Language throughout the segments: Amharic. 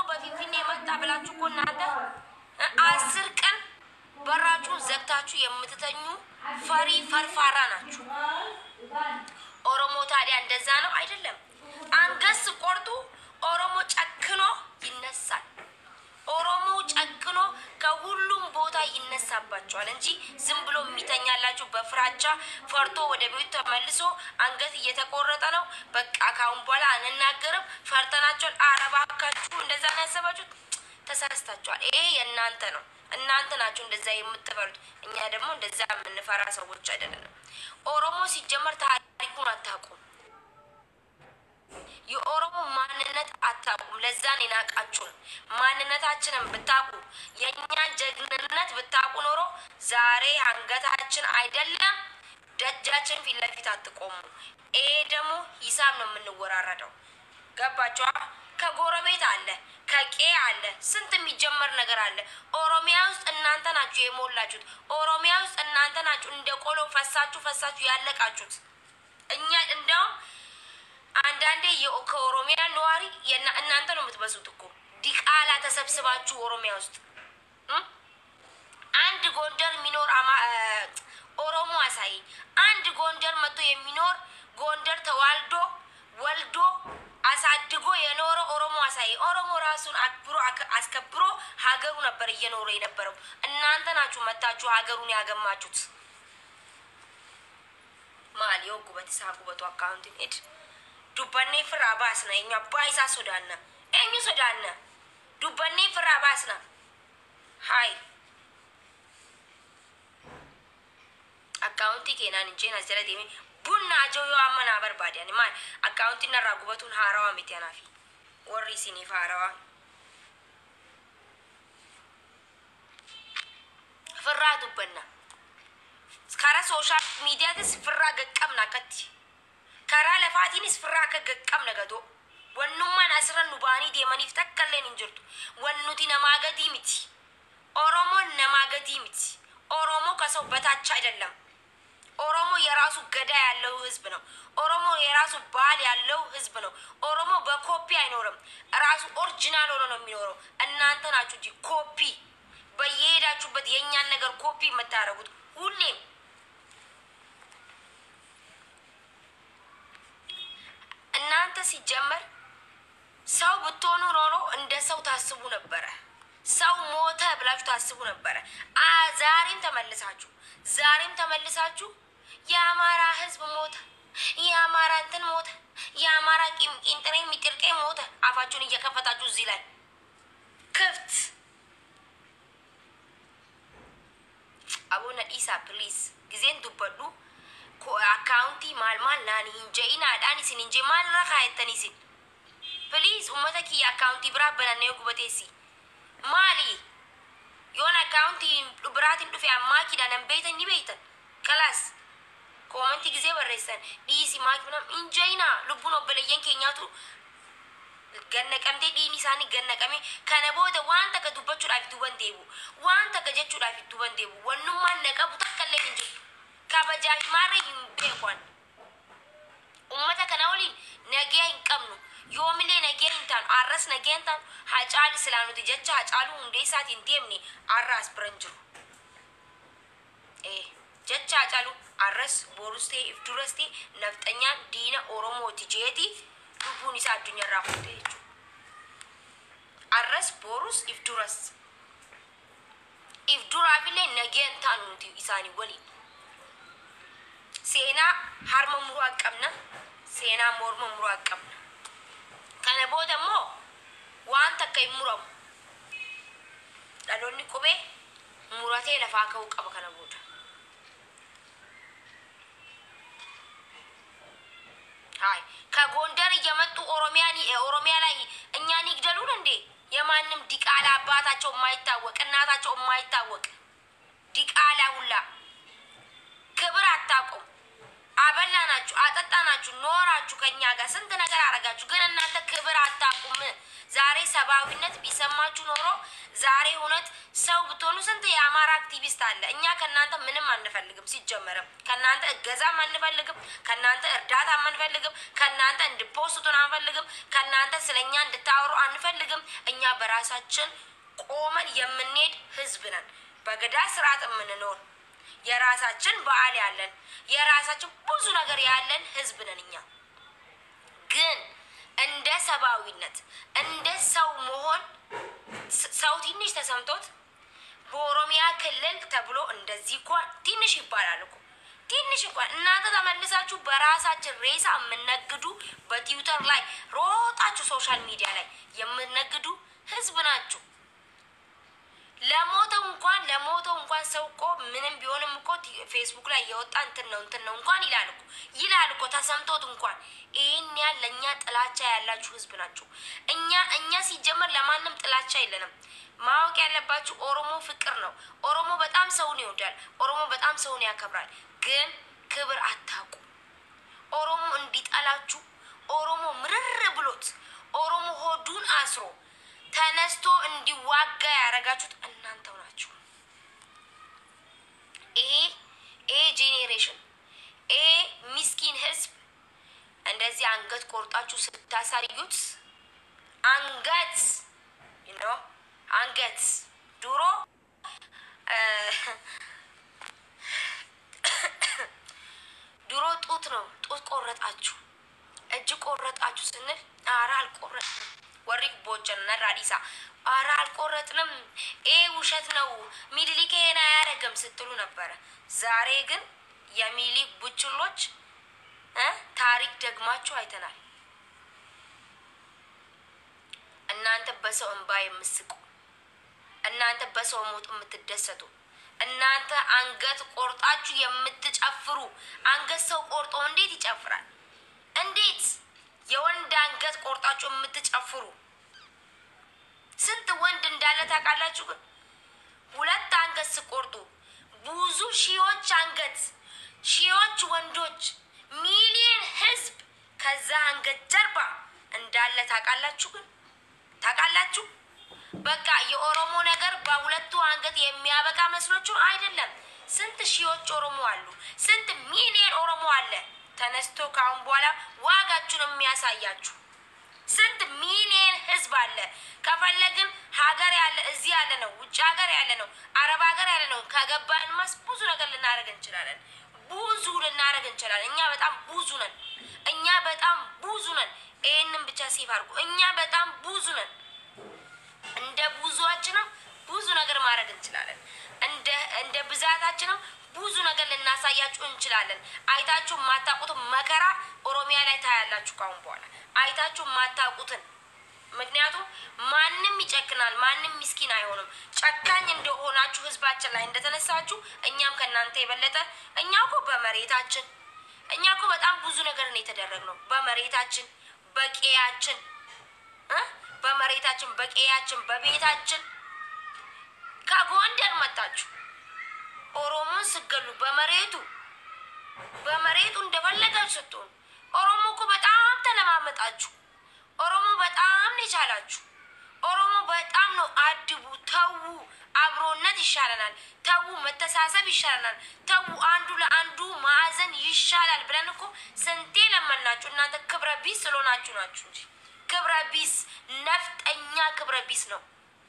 በፊንፊኔ መጣ ብላችሁ እኮ እናንተ አስር ቀን በራችሁን ዘግታችሁ የምትተኙ ፈሪ ፈርፋራ ናችሁ። ኦሮሞ ታዲያ እንደዛ ነው አይደለም? አንገት ስቆርጡ ኦሮሞ ጨክኖ ይነሳል። ኦሮሞ ጨክኖ ከሁሉም ቦታ ይነሳባቸዋል እንጂ ዝም ብሎ የሚተኛላችሁ በፍራቻ ፈርቶ ወደ ቤቱ ተመልሶ አንገት እየተቆረጠ ነው። በቃ ካሁን በኋላ አንናገርም፣ ፈርተናቸዋል። አረባካችሁ እንደዛ ነው ያሰባችሁት። ተሳስታችኋል። ይሄ የእናንተ ነው። እናንተ ናችሁ እንደዛ የምትፈሩት። እኛ ደግሞ እንደዛ የምንፈራ ሰዎች አይደለንም። ኦሮሞ ሲጀመር ታሪኩን አታውቁም። የኦሮሞ ማንነት አታውቁም። ለዛን የናቃችሁን ማንነታችንን ብታውቁ የእኛን ጀግንነት ብታውቁ ኖሮ ዛሬ አንገታችን አይደለም ደጃችን ፊት ለፊት አትቆሙ። ይሄ ደግሞ ሂሳብ ነው የምንወራረደው። ገባችኋ? ከጎረቤት አለ፣ ከቄ አለ፣ ስንት የሚጀመር ነገር አለ። ኦሮሚያ ውስጥ እናንተ ናችሁ የሞላችሁት። ኦሮሚያ ውስጥ እናንተ ናችሁ እንደ ቆሎ ፈሳችሁ ፈሳችሁ ያለቃችሁት። እኛ እንደውም አንዳንዴ የኦ- ከኦሮሚያ ነዋሪ የና- እናንተ ነው የምትበሱት እኮ ዲቃላ ተሰብስባችሁ ኦሮሚያ ውስጥ እም? አንድ ጎንደር የሚኖር አማ- እ፣ ኦሮሞ አሳየኝ። አንድ ጎንደር መጥቶ የሚኖር ጎንደር ተዋልዶ ወልዶ አሳድጎ የኖረ ኦሮሞ አሳየኝ። ኦሮሞ ራሱን አክብሮ አክ- አስከብሮ ሀገሩ ነበር እየኖረ የነበረው። እናንተ ናችሁ መታችሁ ሀገሩን ያገማችሁት። maal yoo gubate isaa gubatu akkaawuntiin ed dubbannee firraa baasna eenyu abbaa isaa sodaanna eenyu sodaanna dubbannee firraa baasna hay akkaawuntii keenaan hin jeen as jala deeme bunna ajoo yoo amma naa barbaade ani maal akkaawuntiin narraa gubatuun haarawaa miti anaafi warri isiniif haarawaa firraa dubbanna karaa sooshaal miidiyaatis firraa gaqqabna akkatti karaa lafaatiinis firraa akka gaqqabna gadoo wannummaan asirra nu ba'anii deemaniif takka illeen hin jirtu wannuti namaa gadii miti ኦሮሞን ነማ ገዲ ሚቲ ኦሮሞ ከሰው በታች አይደለም። ኦሮሞ የራሱ ገዳ ያለው ህዝብ ነው። ኦሮሞ የራሱ ባህል ያለው ህዝብ ነው። ኦሮሞ በኮፒ አይኖርም። ራሱ ኦሪጂናል ሆኖ ነው የሚኖረው። እናንተ ናችሁ እንጂ ኮፒ በየሄዳችሁበት የእኛን ነገር ኮፒ የምታደርጉት ሁሌም እናንተ ሲጀመር ሰው ብትሆኑ ኖሮ እንደ ሰው ታስቡ ነበረ። ሰው ሞተ ብላችሁ ታስቡ ነበረ። አ ዛሬም ተመልሳችሁ ዛሬም ተመልሳችሁ የአማራ ህዝብ ሞተ፣ የአማራ እንትን ሞተ፣ የአማራ ቂም- ቂንጥሬ ሚጥርቄ ሞተ። አፋችሁን እየከፈታችሁ እዚህ ላይ ክፍት አቡነ ኢሳ ፕሊዝ ጊዜን ዱበዱ አካውንቲ ማል ማል ናኒ ሂንጀኢናadhaan isin hinje maalirra kaayettan isin ፕሊዝ ummata kiyya akkaawuntii biraa banannee gubateessi maali yoon akkaawuntii biraatiin dhufe ammaa nan beeytan ni beeytan kalaas koomantii gisee barreessan dhiisi maaki binam hinjeyinaa lubbuun obboleeyyan keenyaatu gannaqamtee dhiini isaanii gannaqame kana booda waan takka dubbachuudhaaf duban deebu waan takka jechuudhaaf duban deebu wannummaan na qabu takka illee hin jirtu kabajaa maarra hin beekwan ummata kana waliin nagee hin qabnu yoomillee nagee hin taanu arras nagee hin taanu hacaali silaa nuti jecha hacaaluu hundee isaati hin deemne arraas biran jiru ee jecha hacaaluu arras borus ta'e if duras ta'e nafxanyaan diina oromooti jeeti lubbuun isaa addunyaarraa fuute jechuudha arras borus if duras if duraafillee nagee hin taanu nuti isaanii waliin seenaa harma muruu qabna seenaa morma muruu qabna kana booda immoo waan takka hin muramu dhaloonni qubee muratee lafaa ka'uu qaba kana booda ሀይ ከጎንደር እየመጡ ኦሮሚያን ኦሮሚያ ላይ እኛን ይግደሉን እንዴ? የማንም ዲቃላ አባታቸው የማይታወቅ እናታቸው የማይታወቅ ዲቃላ ሁላ ክብር አታውቁም። አበላናችሁ፣ አጠጣናችሁ፣ ኖራችሁ ከኛ ጋር ስንት ነገር አረጋችሁ፣ ግን እናንተ ክብር አታውቁም። ዛሬ ሰብአዊነት ቢሰማችሁ ኖሮ ዛሬ እውነት ሰው ብትሆኑ ስንት የአማራ አክቲቪስት አለ። እኛ ከእናንተ ምንም አንፈልግም። ሲጀመርም ከእናንተ እገዛም አንፈልግም። ከእናንተ እርዳታም አንፈልግም። ከእናንተ እንድፖስቱን አንፈልግም። ከእናንተ ስለ እኛ እንድታወሩ አንፈልግም። እኛ በራሳችን ቆመን የምንሄድ ህዝብ ነን። በገዳ ስርዓት የምንኖር የራሳችን በዓል ያለን የራሳችን ብዙ ነገር ያለን ህዝብ ነን እኛ ግን እንደ ሰብአዊነት እንደ ሰው መሆን ሰው ትንሽ ተሰምቶት በኦሮሚያ ክልል ተብሎ እንደዚህ እንኳን ትንሽ ይባላል እኮ ትንሽ እንኳን እናንተ ተመልሳችሁ በራሳችን ሬሳ የምነግዱ በትዊተር ላይ ሮጣችሁ ሶሻል ሚዲያ ላይ የምነግዱ ህዝብ ናችሁ። ለሞተው እንኳን ለሞተው እንኳን ሰው እኮ ምንም ቢሆንም እኮ ፌስቡክ ላይ የወጣ እንትን ነው እንትን ነው እንኳን ይላል እኮ ይላል እኮ ተሰምቶት እንኳን ይህን ያህል ለእኛ ጥላቻ ያላችሁ ህዝብ ናቸው። እኛ እኛ ሲጀመር ለማንም ጥላቻ የለንም። ማወቅ ያለባችሁ ኦሮሞ ፍቅር ነው። ኦሮሞ በጣም ሰውን ይወዳል። ኦሮሞ በጣም ሰውን ያከብራል። ግን ክብር አታውቁ። ኦሮሞ እንዲጠላችሁ ኦሮሞ ምርር ብሎት ኦሮሞ ሆዱን አስሮ ተነስቶ እንዲዋጋ ያደረጋችሁት እናንተው ናችሁ። ይሄ ይሄ ጄኔሬሽን ይሄ ሚስኪን ህዝብ እንደዚህ አንገት ቆርጣችሁ ስታሳዩት አንገት ነው አንገት ድሮ ድሮ ጡት ነው ጡት ቆረጣችሁ እጅ ቆረጣችሁ ስንል አረ አልቆረጥንም ወሪ ቦቸን ነራዲሳ አረ አልቆረጥንም ይሄ ውሸት ነው ሚኒሊክ ይሄን አያደርግም ስትሉ ነበረ። ዛሬ ግን የሚኒሊክ ቡችሎች ታሪክ ደግማችሁ አይተናል። እናንተ በሰው እንባ የምስቁ፣ እናንተ በሰው ሞት የምትደሰቱ፣ እናንተ አንገት ቆርጣችሁ የምትጨፍሩ። አንገት ሰው ቆርጦ እንዴት ይጨፍራል? እንዴት የወንድ አንገት ቆርጣችሁ የምትጨፍሩ ስንት ወንድ እንዳለ ታውቃላችሁ? ግን ሁለት አንገት ስቆርጡ ብዙ ሺዎች አንገት ሺዎች ወንዶች ሚሊዮን ህዝብ ከዛ አንገት ጀርባ እንዳለ ታውቃላችሁ? ግን ታውቃላችሁ? በቃ የኦሮሞ ነገር በሁለቱ አንገት የሚያበቃ መስሎችሁ አይደለም። ስንት ሺዎች ኦሮሞ አሉ። ስንት ሚሊዮን ኦሮሞ አለ ተነስቶ ከአሁን በኋላ ዋጋችሁን የሚያሳያችሁ ስንት ሚሊዮን ህዝብ አለ። ከፈለግን ሀገር ያለ እዚህ ያለ ነው፣ ውጭ ሀገር ያለ ነው፣ አረብ ሀገር ያለ ነው። ከገባን ማስ ብዙ ነገር ልናደርግ እንችላለን። ብዙ ልናደርግ እንችላለን። እኛ በጣም ብዙ ነን። እኛ በጣም ብዙ ነን። ይህንን ብቻ ሴፍ አድርጉ። እኛ በጣም ብዙ ነን። እንደ ብዙዋችንም ብዙ ነገር ማድረግ እንችላለን። እንደ እንደ ብዛታችንም ብዙ ነገር ልናሳያችሁ እንችላለን። አይታችሁ የማታውቁትን መከራ ኦሮሚያ ላይ ታያላችሁ ካሁን በኋላ አይታችሁ የማታውቁትን። ምክንያቱም ማንም ይጨክናል፣ ማንም ምስኪን አይሆንም። ጨካኝ እንደሆናችሁ ህዝባችን ላይ እንደተነሳችሁ እኛም ከእናንተ የበለጠ እኛ እኮ በመሬታችን እኛ እኮ በጣም ብዙ ነገር ነው የተደረግነው። በመሬታችን በቄያችን እ በመሬታችን በቄያችን በቤታችን ከጎንደር መጣችሁ ኦሮሞን ስገሉ በመሬቱ በመሬቱ እንደፈለጋችሁ ስትሆኑ ኦሮሞ እኮ በጣም ተለማመጣችሁ። ኦሮሞ በጣም ነው የቻላችሁ። ኦሮሞ በጣም ነው አድቡ፣ ተዉ፣ አብሮነት ይሻለናል፣ ተዉ፣ መተሳሰብ ይሻለናል፣ ተዉ፣ አንዱ ለአንዱ ማዕዘን ይሻላል ብለን እኮ ስንቴ ለመናችሁ። እናንተ ክብረ ቢስ ስለሆናችሁ ናችሁ እንጂ ክብረ ቢስ ነፍጠኛ ክብረ ቢስ ነው።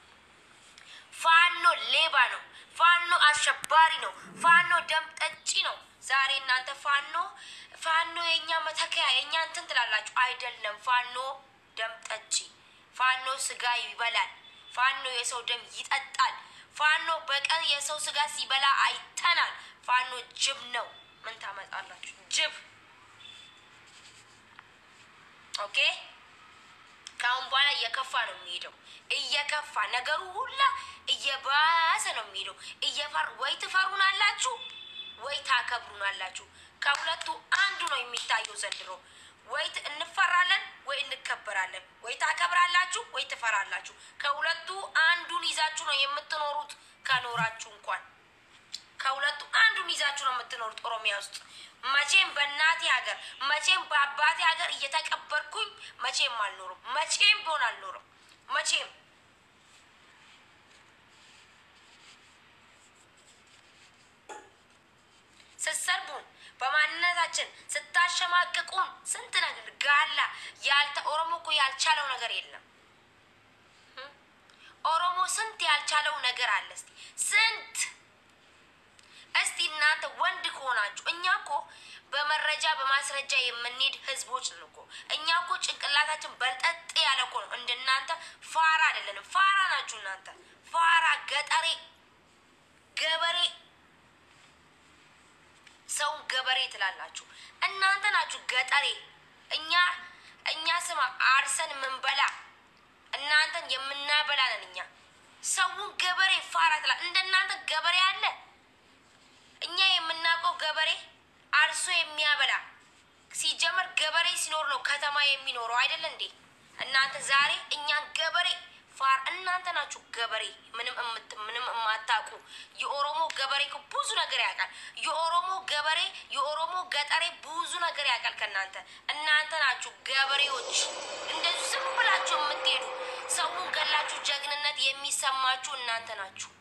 ፋኖ ሌባ ነው። ፋኖ አሸባሪ ነው። ፋኖ ደም ጠጪ ነው። ዛሬ እናንተ ፋኖ ፋኖ የእኛ መተከያ የእኛ እንትን ትላላችሁ። አይደለም። ፋኖ ደም ጠጪ፣ ፋኖ ስጋ ይበላል፣ ፋኖ የሰው ደም ይጠጣል። ፋኖ በቀን የሰው ስጋ ሲበላ አይተናል። ፋኖ ጅብ ነው። ምን ታመጣላችሁ? ጅብ። ኦኬ። ከአሁን በኋላ እየከፋ ነው የሚሄደው። እየከፋ ነገሩ ሁላ እየባሰ ነው የሚሄደው። እየፈር ወይ ትፈሩናላችሁ ወይ ታከብሩናላችሁ። ከሁለቱ አንዱ ነው የሚታየው ዘንድሮ። ወይ እንፈራለን ወይ እንከበራለን። ወይ ታከብራላችሁ ወይ ትፈራላችሁ። ከሁለቱ አንዱን ይዛችሁ ነው የምትኖሩት። ከኖራችሁ እንኳን ከሁለቱ አንዱን ይዛችሁ ነው የምትኖሩት ኦሮሚያ ውስጥ። መቼም በእናቴ ሀገር መቼም በአባቴ ሀገር እየተቀበርኩኝ መቼም አልኖርም። መቼም ቢሆን አልኖርም። ኦሮሞ እኮ ያልቻለው ነገር የለም። ኦሮሞ ስንት ያልቻለው ነገር አለ። እስቲ ስንት እስቲ እናንተ ወንድ ከሆናችሁ እኛ እኮ በመረጃ በማስረጃ የምንሄድ ህዝቦች ነን እኮ። እኛ እኮ ጭንቅላታችን በልጠጥ ያለ እኮ ነው። እንደናንተ ፋራ አይደለንም። ፋራ ናችሁ እናንተ። ፋራ ገጠሬ ገበሬ ሰውን ገበሬ ትላላችሁ እናንተ ናችሁ ገጠሬ። እኛ እኛ ስማ አርሰን ምንበላ እናንተን የምናበላ ነን እኛ። ሰውን ገበሬ ፋራ ትላ እንደናንተ ገበሬ አለ? እኛ የምናውቀው ገበሬ አርሶ የሚያበላ ሲጀመር ገበሬ ሲኖር ነው ከተማ የሚኖረው አይደለ እንዴ? እናንተ ዛሬ እኛን ገበሬ ፋር እናንተ ናችሁ ገበሬ ምንም እምት ምንም የማታውቁ የኦሮሞ ገበሬ እኮ ብዙ ነገር ያውቃል። የኦሮሞ ገበሬ የኦሮሞ ገጠሬ ብዙ ነገር ያውቃል ከእናንተ። እናንተ ናችሁ ገበሬዎች እንደዚህ ዝም ብላችሁ የምትሄዱ ሰውን ገላችሁ ጀግንነት የሚሰማችሁ እናንተ ናችሁ።